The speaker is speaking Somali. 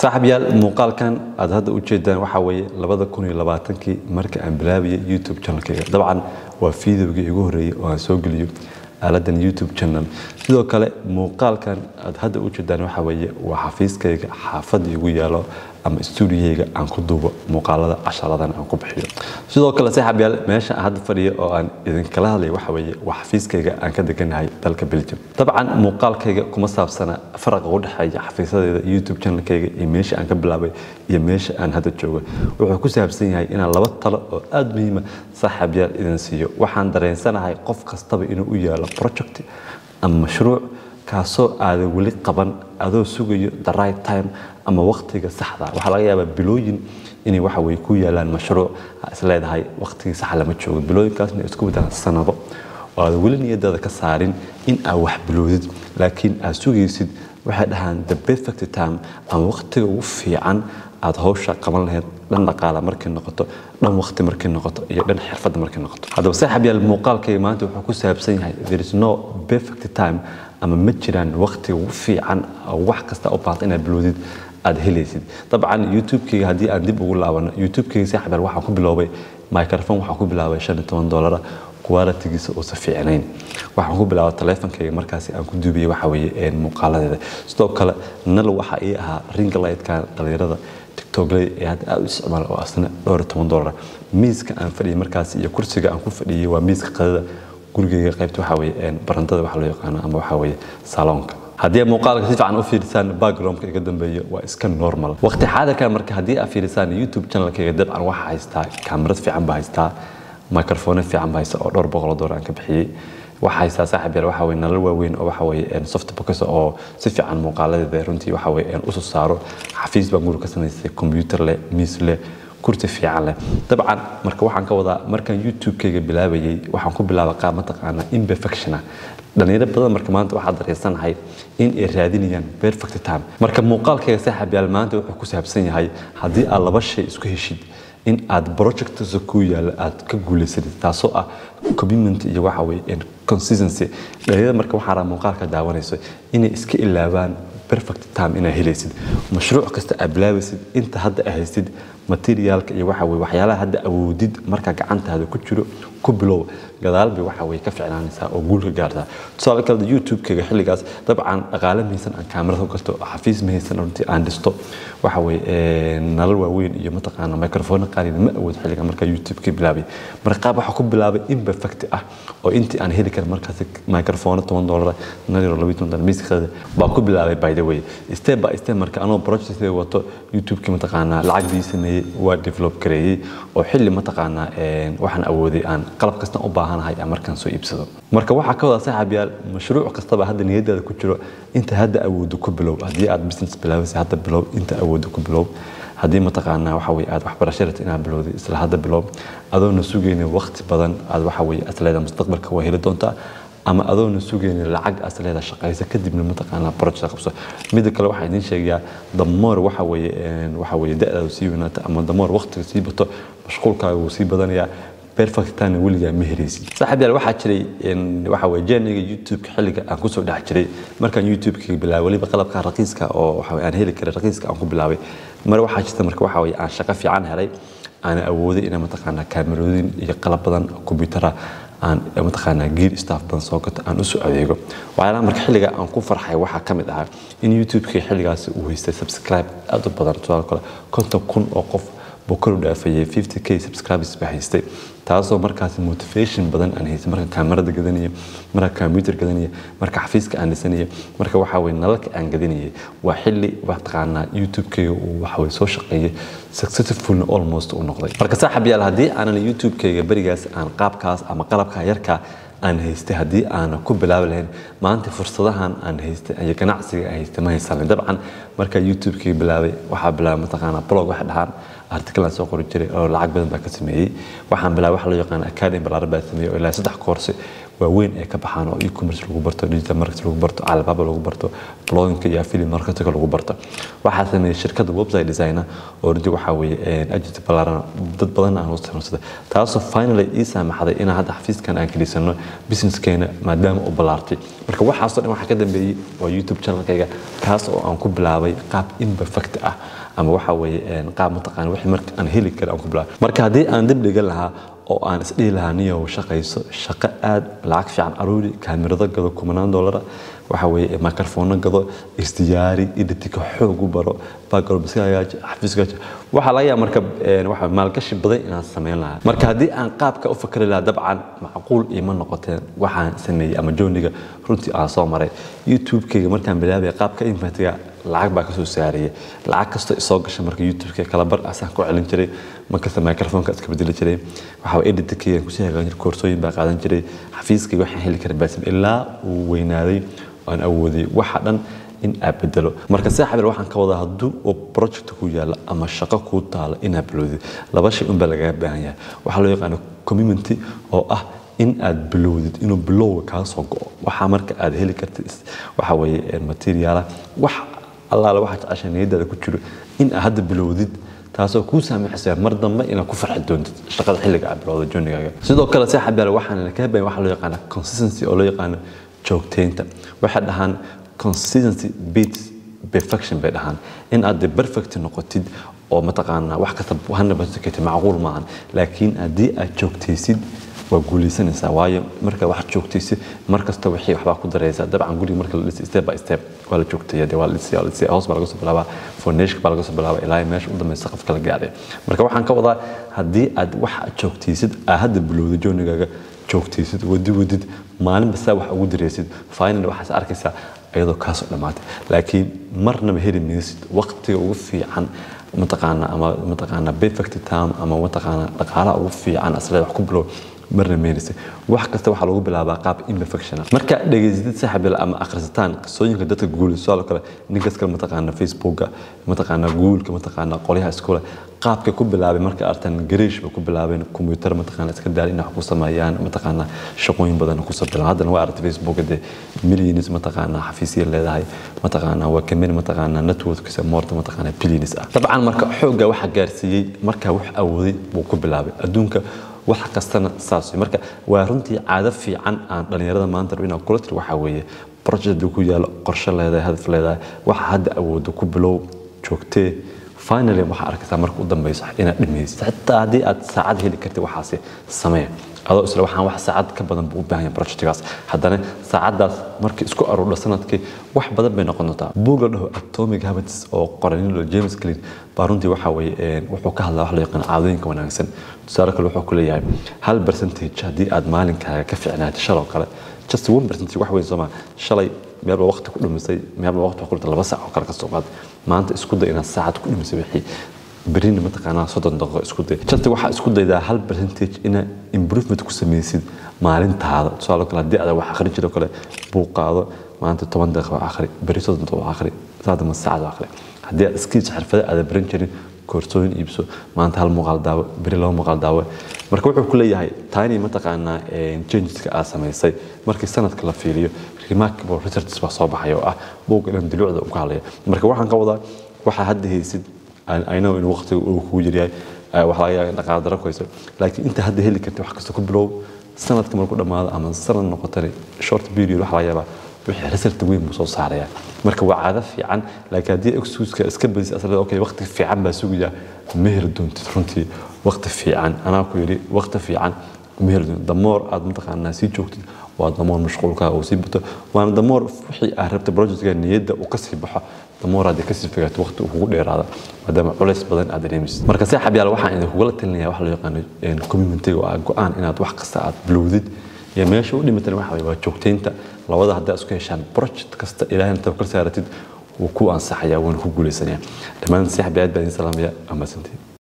saaxib yaal muuqaalkan aad hadda u jeedaan waxaa weeye labada kun iyo labaatankii marka aan bilaabiyay youtube channelkayga dabcan waa fideogii igu horreeyey oo aan soo geliyo aaladan youtube channel sidoo kale muuqaalkan aad hadda u jeedaan waxaa weeye waa xafiiskayga xaafadda igu yaalo ama stuudiyayga aan ku duubo muuqaalada casharadan aan ku bixiyo sidoo kale saaxib yaal meesha aan hadda fadhiyo oo aan idinkala hadlayo waxa weeye waa xafiiskayga aan ka deganahay dalka belgium dabcan muuqaalkayga kuma saabsana faraqa u dhexeeya xafiisadeeda youtube channelkayga iyo meesha aan ka bilaabay iyo meesha aan hadda joogo wuxuu ku saabsan yahay inaan laba talo oo aada muhiima saaxib yaal idin siiyo waxaan dareensanahay qof kastaba inuu u yaalo project ama mashruuc kaasoo aada weli qaban adoo sugayo the right time ama waqtiga saxda waxaa laga yaabaa bilooyin inay waxa weye ku yaalaan mashruuc is leedahay waqtigii sax lama joogo bilooyinkaasna isku beddelaan sanado oo aad weli niyadaada ka saarin in aad wax biloodid laakiin aad sugaysid waxay dhahaan the perfect time ama waqtiga ugu fiican aad hawsha qaban lahayd dhan dhaqaala markay noqoto dhan waqti markay noqoto iyo dhan xirfadda markay noqoto haddaba saaxib yaal muuqaalkayga maanta wuxuu ku saabsan yahay there is no perfect time ama ma jiraan waqtiga ugu fiican wax kasta u baahda inaad biloodid aad helaysid dabcan youtube-kayga haddii aan dib ugu laabano youtube-kayga saaxib yaal waxaan ku biloobay microphone waxaan ku bilaabay shan iyo toban doolara qualitigiisa uusa fiicnayn waxaan ku bilaabay taleefonkayga markaasi aan ku duubiyey waxa weeye muuqaaladeeda sidoo kale nal waxa ii ahaa ring lightkan dhalinyarada tiktokley ee hadda aada u isticmaala oo asna dhowr iyo toban doolara miiska aan fadhiyay markaasi iyo kursiga aan ku fadhiyey waa miiska qadada gurigayga qaybta waxa weeye barantada waxa loo yaqaano ama waxa weeye saloonka haddii muuqaalka si fiican u fiirisaan backgroundka iga dambeeya waa iska normal waqti xaadirkan marka haddii aad fiirisaan youtube channelkayga dabcan waxaa haystaa kaamirad fiican baa haystaa microphone fiican baa haysta oo dhowr boqol doolar aan ka bixiyey waxaa haystaa saaxib yar waxa weye nalal waaweyn oo waxa weye soft box oo si fiican muuqaaladeeda runtii waxa weye usoo saaro xafiis baan guri ka samaystay computer leh miis leh kursi fiican leh dabcan marka waxaan ka wadaa markaan youtube-kayga bilaabayay waxaan ku bilaabay qaab mataqaanaa imperfectiona dhalinyaro badan marka maanta waxaa dareensanahay in ay raadinayaan perfect time marka muuqaalkayga saaxib yaal maanta wuxuu ku saabsan yahay haddii aad laba shay isku heshid in aad projectasa ku yaala aad ka guulaysatid taasoo ah commitment iyo waxa weye consistency dhalinyarada marka waxaa raa muuqaalka daawanayso inay iska ilaabaan perfect time inaad helaysid mashruuc kasta aad bilaabaysid inta hadda aad haystid materiaalka iyo waxa weye waxyaalaha hadda awoodid marka gacantaada ku jiro ku bilow gadaal bay waxa weye ka ficnaanaysaa oo guul ka gaartaa tusaale kale youtube-kayga xilligaas dabcan dhaqaale mahaysan aan kaamirada ku gasto xafiis mahaysan runtii aan dhisto waxa weye nalal waaweyn iyo mataqaana microphone qaaliina ma awood xilliga markaa youtube-ka bilaabay marka qaab waxaa ku bilaabay imperfect ah oo intii aan heli karin markaas microphone toban doolar naliro labiyi toban doolar miiskada baa ku bilaabay by the way step by step marka anoo project wato youtube-ki mataqaanaa lacagdii sameeyey waa develop gareeyey oo xilli mataqaanaa waxaan awooday aan qalab kasta u baahanahay aan markaan soo iibsado marka waxaa ka wadaa saaxib yaal mashruuc kastaba hadda niyadaada ku jiro inta hadda awoodo ku bilow haddii aad business bilaabaysa hadda bilow inta awoodo ku bilow haddii mataqaanaa waxa weye aad waxbarasho rabta inaad bilowday isla hadda bilow adoona sugaynin waqti badan aad waxa weye asleeda mustaqbalka waa heli doontaa ama adoona sugaynin lacag asleeda shaqaysa kadibna mataqaanaa project qabso midda kale waxaa idiin sheegayaa damoor waxa weye waxa weye da-daadu sii weynaata ama damoor waqtiga sii bato mashquulkaaga wuu sii badanayaa perfect time weligaa ma helaysid saaxiib yaal waxaa jiray waxa weye jeniga youtube xilliga aan kusoo dhex jiray markaan youtube-ka bilaabay weliba qalabka raqiiska oo waxa aan heli karay raqiiska aan ku bilaabay mar waxaa jirta marka waxa weye aan shaqo fiican helay aana awooday inaan mataqaanaa kaamerooyin iyo qalab badan kombiyuutara aan mataqaanaa gear staff badan soo gato aan usoo adeego waxyaalaha marka xilliga aan ku farxay waxaa ka mid ahaa in youtube-ka xilligaasi uu haystay subscribe aad u badan tusaale kale konton kun oo qof buu kor u dhaafayay 50k subscribers baa haystay taasoo markaasi motivation badan aan haystay marka kaamarada gadanaya marka computer gadanaya marka xafiiska aan dhisanaya marka waxa weye nalalka aan gadanayay waa xilli mataqaanaa youtube-kayga uu waxa weye soo shaqeeyay successfulna almost uu noqday marka saaxib yaal haddii aanan youtube-kayga berigaas aan qaabkaas ama qalabka yarka aan haystay haddii aana ku bilaabi lahayn maanta fursadahan aan haystay iyo ganacsiga aan haystay ma haysanin dabcan markaa youtube-kayga bilaabay waxaa bilaabay mataqaanaa blog waxay dhahaan article aan soo qori jiray oo lacag badan baa ka sameeyey waxaan bilaabay waxa loo yaqaan academy balaaran baa sameeyey oo ilaa saddex koorsi waaweyn ay ka baxaan oo e-commerce lagu barto digital marketing lagu barto alibaba lagu barto bloggingka iyo affiliate marketingka lagu barto waxaa sameeyey shirkadda website designer oo runtii waxaa weeye agency ballaaran dad badan aan u isticmaalsaday taasoo finally ii saamaxday inaan hadda xafiiskan aan keliisano businesskeena maadaama uu ballaartay marka waxaasoo dhan waxaa ka dambeeyey waa youtube channelkayga kaas oo aan ku bilaabay qaab imperfect ah ama waxa weeye qaab mataqaana wixii marka aan heli kara aan ku bilaabay marka haddii aan dib dhigan lahaa oo aan isdhihi lahaa niyow shaqayso shaqo aad lacag fiican aruuri kaamirado gado kumanaan doolara waxa weeye microphone gado isdiyaari editika xoog u baro background iska hagaaji xafiiska waxaa laga yaaba marka waxa maalgashi badan inaan samayn lahaa marka haddii aan qaabka u fakari lahaa dabcan macquul ima noqoteen waxaan sameeyey ama jooniga runtii aan soo maray youtube-kayga markaan bilaabaya qaabka infatiga lacag baa kasoo saaraya lacag kastoo isoo gasha marka youtube-ka kala bar asaan ku celin jiray markasta microphone-ka iska bedeli jiray waxaa editkayga kusii hagaajan jiray koorsooyin baa qaadan jiray xafiiskayga waxaan heli kara baasim ilaa uu weynaaday aan awooday waxa dhan in aad bedelo marka saaxiibel waxaan ka wadaa hadduu oo project ku yaalla ama shaqo kuu taalo inaad bilowdid laba shay unbaa lagaga baahan yahay waxaa loo yaqaano community oo ah in aad bilowdid inuu bilowga kaa soo go'o waxaa marka aad heli kartid waxa weeye materiaala wax allaale waxaa jecesha niyadaada ku jiro in aad hadda bilowdid taasoo kuu saamaxaysa mar dambe inaad ku farxi doontid shaqada xilliga aad bilowda joonigaaga sidoo kale saaxiibel waxaan ka bayan waxaa loo yaqaana consistency oo loo yaqaano joogteynta waxay dhahaan consistency beats perfection bay dhahaan in aad perfect noqotid oo mataqaanaa wax kasta hana basikati macquul maahan laakiin haddii aad joogtaysid waa guulaysanaysaa waayo marka wax joogtaysid mar kasta wixii waxbaa ku daraysaa dabcan guriga marka la dhisay step by step waa la joogtaya dee waa la dhisay waa la dhisay hoos baa laga soo bilaabaa foundation baa laga soo bilaabaa ilaa meesha u dambaysa qafka la gaaray marka waxaan ka wadaa haddii aad wax joogtaysid aad hadda bilowda joonigaaga joogtaysid wadi wadid maalin bastaa wax ugu daraysid final waxaas arkaysaa iyadoo kaasoo dhammaatay laakiin marnaba heli maysid waqtiga ugu fiican mataqaana ama mataqaana perfect time ama mataqaana dhaqaalaha ugu fiican asleed wax ku bilow marna meynaysa wax kasta waxaa lagu bilaabaa qaab imperfection marka dhegaysatid saaxiibil ama akhrisataan qisooyinka dadka guul sidoo kale ninkas kale mataqaana facebooka mataqaana googuleka mataqaana qolyaha iskule qaabka ku bilaabay marka artan gariish bay ku bilaabeen kombuyuutar mataqaana iska daal inay wax ku sameeyaan mataqaana shaqooyin badan ku soo bilaan haddana waa aragtay facebooka dee millions mataqaana xafiisya leedahay mataqaana waa kamid mataqaana networkisa moorta mataqaana billions ah dabcan marka xoogga waxa gaarsiiyey markaa wax awooday buu ku bilaabay adduunka wax kastana saas marka waa runtii caado fiican aan dhalinyarada maanta rabo inaan kula tiri waxaa weeye project ku yaalo qorshe leedahay hadaf leedahay waxa hadda awoodo ku bilow joogtee finally waxaa arkaysaa marka u dambeyso inaad dhimaysid xitaa haddii aad saacad heli kartid waxaasi samee adoo isla waxaan wax saacad ka badan buu u baahan yahay projectgaas haddana saacaddaas markii isku aruurdha sanadkii wax badan bay noqon doontaa buug la dhaho atomic habits oo qoranilo james clean baa runtii waxa weeye wuxuu ka hadlaa wax loo yaqaan caadooyinka wanaagsan tusaale kale wuxuu ku leeyahay hal percentage haddii aad maalinkaaga ka fiicnaatay shaloo kale just one percentage wax weyn sooma shalay meelba waqti ku dhumisay meelba waqti ku dhumisay laba saac oo kale ka soo qaad maanta isku day inaad saacad ku dhumisay wixii berina mataqaanaa soddon daqiiqo isku day janta waxaa isku daydaa hal percentage inaad improvement ku samaysid maalintaada tusaale kale haddii aad wax akhri jiro kale buu qaado maanta toban daqiiqo akhri beri soddon daqiiqo akhri saadama saacad akhri haddii aad skills xirfada aad baran jirin koorsooyin iibso maanta hal muuqaal daawo beri laba muuqaal daawo marka wuxuu ku leeyahay tiny mataqaanaa changeska aad samaysay markii sanadka la fiiriyo remarkable researches baa soo baxaya oo ah buugga dhan duluucda uu ka hadlaya marka waxaan ka wadaa waxaa hadda haysid I know in waqtiga uu kugu jiryahay wax laga yaaba in dhaqaale daro ku hayso laakiin inta hadda heli kartid wax kasta ku bilow sanadka markuu dhammaado ama sanad noqotani short period wax laga yaabaa wixii result weyn buu soo saaraya marka waa caado fiican laakiin haddii excuseka iska badis asla okay waqti fiican baa sugaya ma heli doontid runtii waqti fiican anaa ku yidhi waqti fiican ma heli doontid damoor aad mataqaanaa sii joogtid waa damoor mashquulka uu sii bato waana damoor wixii aad rabta projectka niyadda uu kasii baxo damoor haddii kasii fogaato waqti uu kugu dheeraada maadaama culays badan aad dareemaysid marka saaxib yaal waxaan idinkugula talinaya wax loo yaqaano community oo ah go-aan inaad wax kasta aad bilowdid iyo meesha u dhimatan waxa waa joogteynta labada haddaa isku heshaan project kasta ilaahayna tabkal saaratid wuu ku ansaxaya wuuna ku guulaysanaya dhammaan saaxib aad baan idin salaamaya amasantii